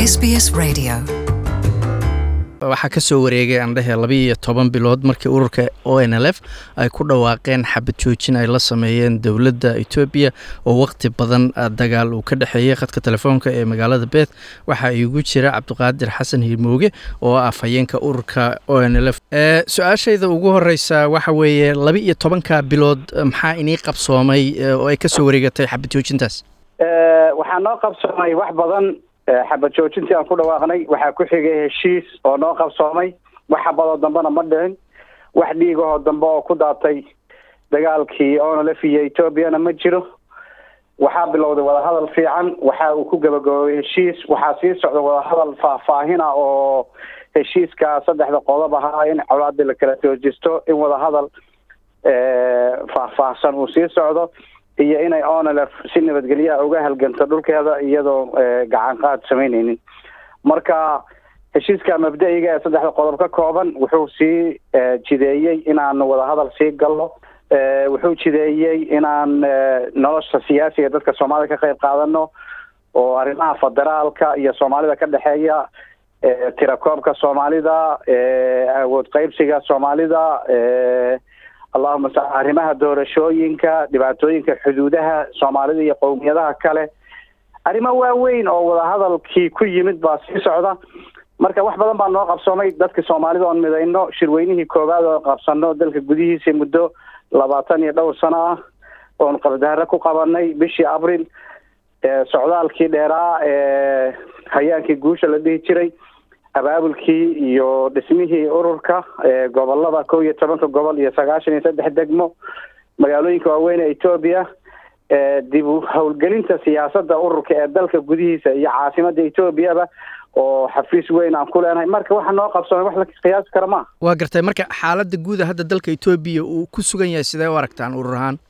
SBS Radio. waxaa ka soo wareegay aan dhehe labiiyo toban bilood markii ururka o n l f ay ku dhawaaqeen xabad joojin ay la sameeyeen dowladda etoobiya oo waqti badan dagaal uu ka dhexeeyey khadka telefoonka ee magaalada beeth waxaa iigu jira cabdiqaadir xasan hiirmooge oo ah afhayeenka ururka o n l f su-aashayda ugu horeysa waxa weeye laba iyo tobanka bilood maxaa inii qabsoomay oo ay ka soo wareegatay xabad joojintaas waxaa noo qabsoomay wax badan xabad joojintii aan ku dhawaaqnay waxaa ku xigay heshiis oo noo qabsoomay wax xabadoo dambena ma dhicin wax dhiigahoo dambe oo ku daatay dagaalkii onlf iyo etoobiyana ma jiro waxaa bilowday wadahadal fiican waxa uu ku gabagaboobay heshiis waxaa sii socda wadahadal faahfaahina oo heshiiska saddexda qodob ahaa in colaadii la kala joojisto in wadahadal faahfaahsan uu sii socdo iyo inay onlf si nabadgelyaha uga halganto dhulkeeda iyadoo gacan qaad samaynaynin marka heshiiska mabda-iga ee saddexda qodob ka kooban wuxuu sii jideeyey inaan wadahadal sii galno wuxuu jideeyey inaan nolosha siyaasiga dadka soomaalida ka qayb qaadano oo arrimaha federaalka iyo soomaalida ka dhexeeya tirakoobka soomaalida awood qeybsiga soomaalida allahuma sa arrimaha doorashooyinka dhibaatooyinka xuduudaha soomaalida iyo qowmiyadaha kale arrimo waaweyn oo wadahadalkii ku yimid baa sii socda marka wax badan baa noo qabsoomay dadka soomaalida oon midayno shirweynihii koowaad oo qabsano dalka gudihiisa muddo labaatan iyo dhowr sano ah oon qabdahare ku qabanay bishii abril socdaalkii dheeraa ee hayaankii guusha la dhihi jiray abaabulkii iyo dhismihii ururka gobolada kow iyo tobanka gobol iyo sagaashan iyo saddex degmo magaalooyinka waaweyn ee etoobiya dib u howlgelinta siyaasadda ururka ee dalka gudihiisa iyo caasimada etoobiyaba oo xafiis weyn aan ku leenahay marka waxa noo qabsoomay wax la qiyaasi kara maaha waa gartay marka xaaladda guuda hadda dalka etoobiya uu ku sugan yahay sidee u aragtaan urur ahaan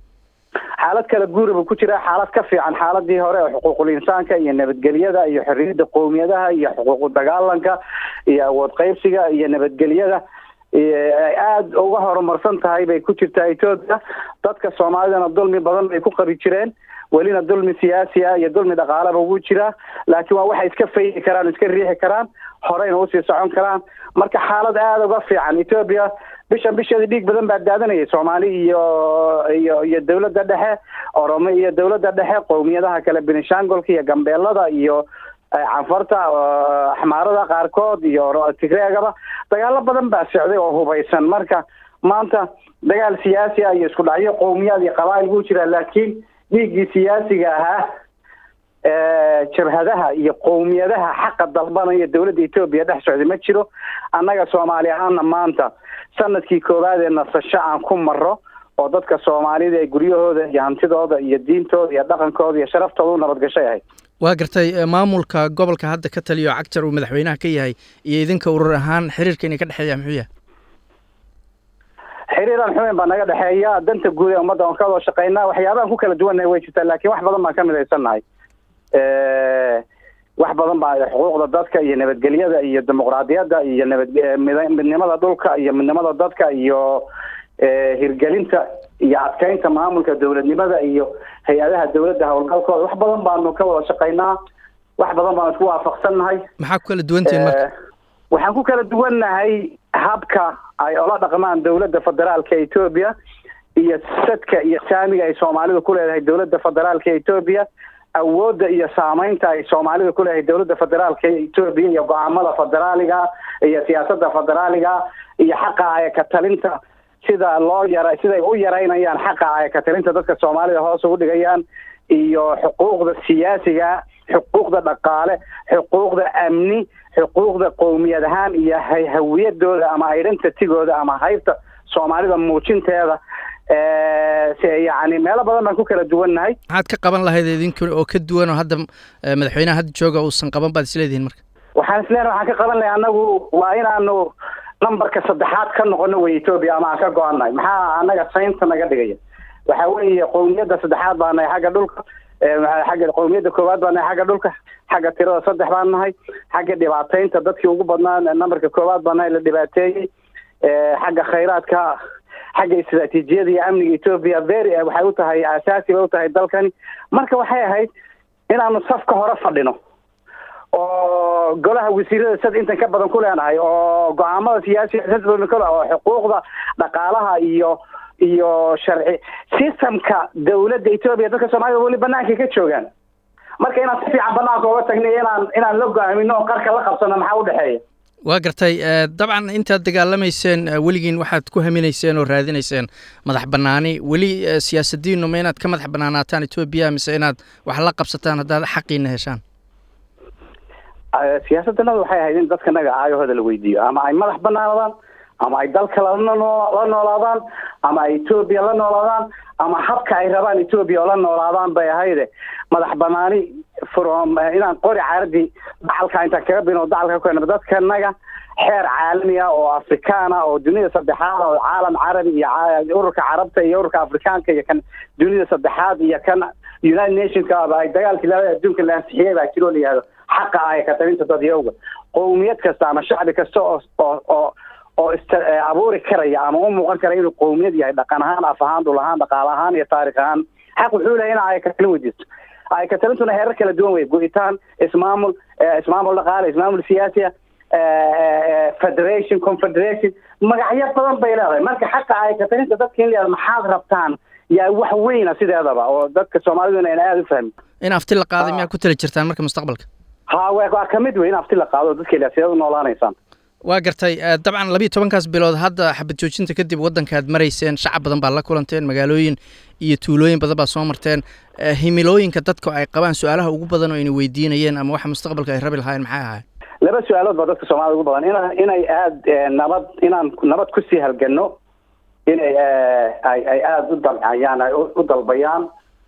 xaalad kala guura buu ku jiraa xaalad ka fiican xaaladii hore oo xuquuqul insaanka iyo nabadgelyada iyo xorriyadda qowmiyadaha iyo xuquuqu dagaalanka iyo awood qeybsiga iyo nabadgelyada ay aada uga horumarsan tahay bay ku jirtaa etoobiya dadka soomaalidana dulmi badan bay ku qabi jireen welina dulmi siyaasi ah iyo dulmi dhaqaaleba wuu jiraa laakiin waa waxay iska faydi karaan iska riixi karaan horeyna usii socon karaan marka xaalad aada uga fiican etoobiya bishan bisheeda dhiig badan baa daadanayay soomaali iyo iyo iyo dawladda dhexe oromo iyo dawladda dhexe qowmiyadaha kale benishangolka iyo gambeelada iyo canfarta axmaarada qaarkood iyo tigreegaba dagaalo badan baa socday oo hubaysan marka maanta dagaal siyaasi ah iyo isku dhacyo qowmiyaad iyo qabaa'il buu jiraa laakiin dhiiggii siyaasiga ahaa jabhadaha iyo qowmiyadaha xaqa dalbanaya dawladda etoobiya dhex socday ma jiro annaga soomaali ahaana maanta sanadkii koowaad ee nasasho aan ku maro oo dadka soomaalida ee guryahooda iyo hantidooda iyo diintooda iyo dhaqankooda iyo sharaftooda u nabadgashay ahayd waa gartay maamulka gobolka hadda ka taliyo cagtar uu madaxweynaha ka yahay iyo idinka urur ahaan xiriirka inay ka dhexeeya muxuu yahay xiriiran xumeyn baa naga dhexeeya danta guud ee ummadda oon ka wada shaqeynaa waxyaabahan ku kala duwannahay way jirtaa laakiin wax badan baan ka midaysannahay wax badan baa xuquuqda dadka iyo nabadgelyada iyo dimuqraadiyadda iyo nabad midnimada dhulka iyo midnimada dadka iyo hirgelinta iyo adkeynta maamulka dowladnimada iyo hay-adaha dawladda howlgalkooda wax badan baanu ka wada shaqeynaa wax badan baanu isku waafaqsannahay maxaa ku kala duwantihiin marka waxaan ku kala duwannahay habka ay ola dhaqmaan dawladda federaalka etoobiya iyo sadka iyo saamiga ay soomaalidu ku leedahay dawladda federaalka etoobiya awoodda iyo saameynta ay soomaalida ku leedahay dawladda federaalka etoobiya iyo go-aamada federaaliga iyo siyaasadda federaaliga iyo xaqa ay ka talinta sida loo yara siday u yaraynayaan xaqa ay ka talinta dadka soomaalida hoos ugu dhigayaan iyo xuquuqda siyaasiga xuquuqda dhaqaale xuquuqda amni xuquuqda qowmiyad ahaan iyo hawiyadooda ama identitygooda ama haybta soomaalida muujinteeda yani meelo badan baan ku kala duwannahay maxaad ka qaban lahayd idinka oo ka duwan oo hadda madaxweynaha hadda jooga uusan qaban baad isleedihiin marka waxaan isleeyahay waxaan ka qaban lahay annagu waa inaanu numberka saddexaad ka noqono wey etoobiya ama aan ka go-annahay maxaa annaga saynta naga dhigaya waxa weeye qowmiyadda saddexaad baa nahay xagga dhulka xagga qowmiyadda koowaad baa nahay xagga dhulka xagga tirada saddex baan nahay xagga dhibaateynta dadkii ugu badnaa numberka koowaad baa nahay la dhibaateeyey xagga khayraadka xagga istraatiijiyada iyo amniga etoobiya very waxay u tahay asaasi bay u tahay dalkani marka waxay ahayd inaanu safka hore fadhino oo golaha wasiirada sad intan ka badan ku leenahay oo go-aamada siyaasiga sad badan kule oo xuquuqda dhaqaalaha iyo iyo sharci systemka dawladda etoobiya dadka soomaalida weli banaanka ka joogaan marka inaan si fiican banaanka oga tagnay inaan inaan la go-aamino oo qarka la qabsano maxaa udhexeeya waa gartay dabcan intaad dagaalamayseen weligiin waxaad ku haminayseen oo raadinayseen madax banaani weli siyaasadiinu ma inaad ka madax banaanaataan etoobiya mise inaad wax la qabsataan haddaad xaqiina heshaan siyaasaddanada waxay ahayd in dadka naga aayahooda la weydiiyo ama ay madax banaanadaan ama ay dalka la la noolaadaan ama ay etoobiya la noolaadaan ama habka ay rabaan etoobiya oo la noolaadaan bay ahayde madax banaani from inaan qori caaradii dacalka intaan kaga bino dacalka ku keenno dadkanaga xeer caalami ah oo afrikaan ah oo dunida saddexaad oo caalam carabi iyo ururka carabta iyo ururka afrikaanka iyo kan dunida saddexaad iyo kan united nationka ay dagaalkii labada adduunka la ansixiyay baa jiroo la yihahdo xaqa ay ka talinta dadyowga qowmiyad kasta ama shacbi kasta oo oo oo oo ist abuuri karaya ama u muuqan kara inuu qowmiyad yahay dhaqan ahaan af ahaan dhul ahaan dhaqaale ahaan iyo taarikh ahaan xaq wuxuu lehay ina ay ka talin weydiisto ay ka talintuna heerar kala duwan wey go-itaan ismaamul ismaamul dhaqaale ismaamul siyaasiya federation confederation magacyo badan bay leedahay marka xaqa ay ka talinta dadka in la yihahdo maxaad rabtaan yaa wax weyna sideedaba oo dadka soomaaliduna ayna aada u fahmin in afti la qaaday miyaa ku tali jirtaan marka mustaqbalka ha waa kamid wey in afti la qaado dadka ilaa sideed u noolaanaysaan waa gartay dabcan labiiyo tobankaas bilood hadda xabad joojinta kadib waddankaad marayseen shacab badan baad la kulanteen magaalooyin iyo tuulooyin badan baad soo marteen himilooyinka dadka ay qabaan su-aalaha ugu badan oo ayna weydiinayeen ama waxa mustaqbalka ay rabi lahaayeen maxay ahayd laba su-aalood baa dadka soomaalida ugu badan ina inay aada nabad inaan nabad kusii halgano inay ay ay aada u damcayaan ay u dalbayaan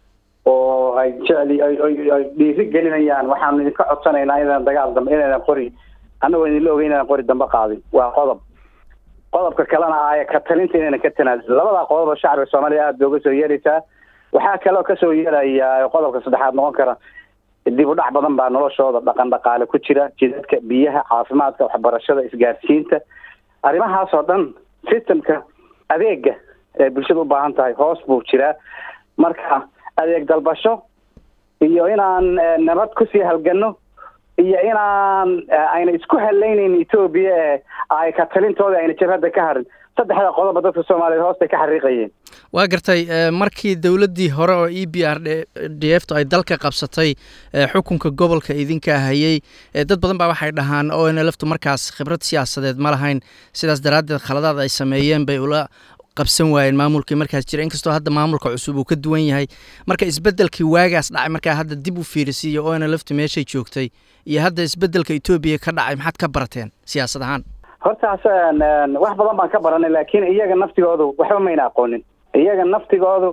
oo ay jecli ay dhiiri gelinayaan waxaanu idinka codsanaynaa inaan dagaal dambe inaynan qori annagoo idinla ogey inaynan qori dambe qaadin waa qodob qodobka kalena aaya ka talinta inaynan ka tanaasulin labadaa qodob oo shacbiga soomaalida aada booga soo yeeraysaa waxaa kaloo kasoo yeelaya qodobka saddexaad noqon kara dib u dhac badan baa noloshooda dhaqan dhaqaale ku jira jidadka biyaha caafimaadka waxbarashada isgaarsiinta arrimahaas oo dhan systemka adeega ee bulshada u baahan tahay hoos buu jiraa marka adeeg dalbasho iyo inaan nabad kusii halgano iyo inaan ayna isku halaynaynin etoobiya ee ay ka talintooda ayna jabhadda ka harin saddexda qodoba dadka soomaaliyeed hoostay ka xariiqayeen waa gartay markii dowladdii hore oo e b r d f to ay dalka qabsatay xukunka gobolka idinka hayay dad badan baa waxay dhahaan o n lftu markaas khibrad siyaasadeed ma lahayn sidaas daraaddeed khaladaad ay sameeyeen bay ula qabsan waayeen maamulkii markaas jira inkastoo hadda maamulka cusub uu ka duwan yahay marka isbeddelkii waagaas dhacay markaa hadda dib u fiirisiiyo o n lftu meeshay joogtay iyo hadda isbeddelka etoobiya ka dhacay maxaad ka barateen siyaasad ahaan hortaas wax badan baan ka baranay laakiin iyaga naftigoodu waxba mayna aqoonin iyaga naftigoodu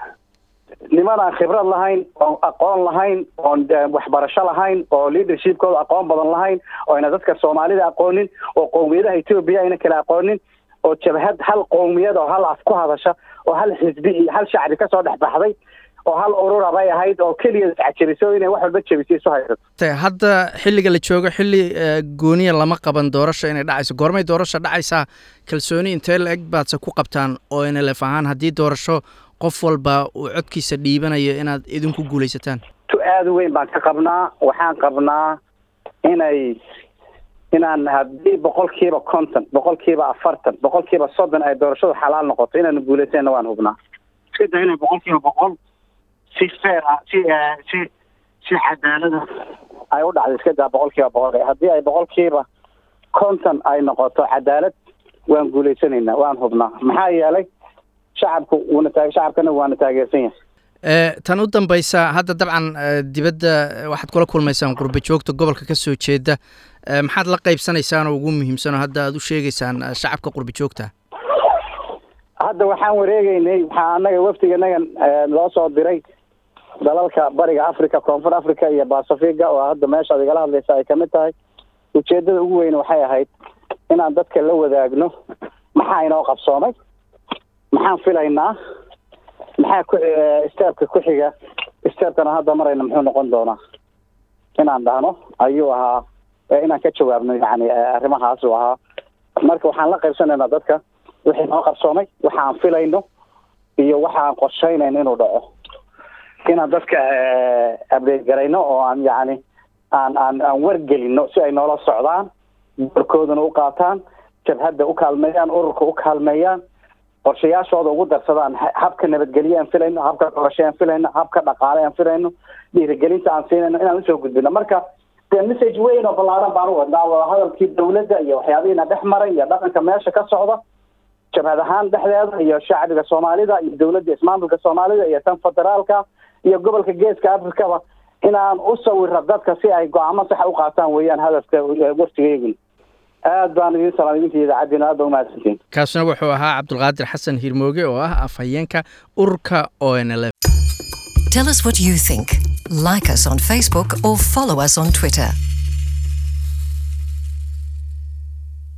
nimanaan khibrad lahayn oon aqoon lahayn oon waxbarasho lahayn oo leadershipkooda aqoon badan lahayn oo ayna dadka soomaalida aqoonin oo qowmiyadaha etoobiya ayna kala aqoonin oo jabhad hal qowmiyad oo hal af ku hadasha oo hal xisbi iyo hal shacbi kasoo dhex baxday oo hal urura bay ahayd oo keliya iscajiriso inay wax walba jabisay isu haysato hadda xilliga la joogo xilli gooniya lama qaban doorasho inay dhacayso goormay doorasho dhacaysaa kalsooni intee la eg baadse ku qabtaan oo nlf ahaan haddii doorasho qof walba uu codkiisa dhiibanayo inaad idinku guulaysataan tu aada u weyn baan ka qabnaa waxaan qabnaa inay inaan haddii boqolkiiba konton boqolkiiba afartan boqolkiiba soddon ay doorashadu xalaal noqoto inaanu guulaysanna waan hubnaa iska da inay boqolkiiba boqol si fair ah si si si cadaalada ay u dhacdo iska daa boqolkiiba boqol haddii ay boqolkiiba konton ay noqoto cadaalad waan guulaysanaynaa waan hubnaa maxaa yeelay shacabku wuuna taag shacabkana waana taageersan yahay tan u dambaysa hadda dabcan dibadda waxaad kula kulmaysaan qurba joogta gobolka ka soo jeeda maxaad la qaybsanaysaan oo ugu muhiimsan oo hadda aad u sheegaysaan shacabka qurba joogta hadda waxaan wareegeynay waxaa anaga wafdiganagan loo soo diray dalalka bariga africa koonfur africa iyo basafiga oo hadda meeshaad igala hadlaysa ay kamid tahay ujeedada ugu weyn waxay ahayd inaan dadka la wadaagno maxaa inoo qabsoomay maxaan filaynaa maxaa ku steebka ku xiga steebkana hadda marayna muxuu noqon doonaa inaan dhahno ayuu ahaa inaan ka jawaabno yani arrimahaas uu ahaa marka waxaan la qaybsanaynaa dadka wixii noo qabsoomay waxaan filayno iyo waxaan qorshaynayno inuu dhaco inaan dadka abdeed garayno oo aan yacni aan aan aan wargelino si ay noola socdaan doorkoodana u qaataan jabhadda u kaalmeeyaan ururka u kaalmeeyaan qorshayaashooda ugu darsadaan habka nabadgelye aan filayno habka doorasho aan filayno habka dhaqaale aan filayno dhiirigelinta aan siinayno inaan usoo gudbino marka dee message weyn oo ballaaran baan u wadnaa wadahadalkii dawladda iyo waxyaabihiina dhex maray iyo dhaqanka meesha ka socda jabhad ahaan dhexdeeda iyo shacbiga soomaalida iyo dawladda ismaamulka soomaalida iyo tan federaalka iyo gobolka geeska afrikaba inaan u sawiro dadka si ay go-aamo saxa u qaataan weeyaan hadafka waftigeyguna aad baan idin salaam idinka idaacaddiina aad ba umahadsantiin kaasuna wuxuu ahaa cabdulqaadir xasan hirmooge oo ah afhayeenka ururka o n l f Tell us what you think. Like us on Facebook or follow us on Twitter.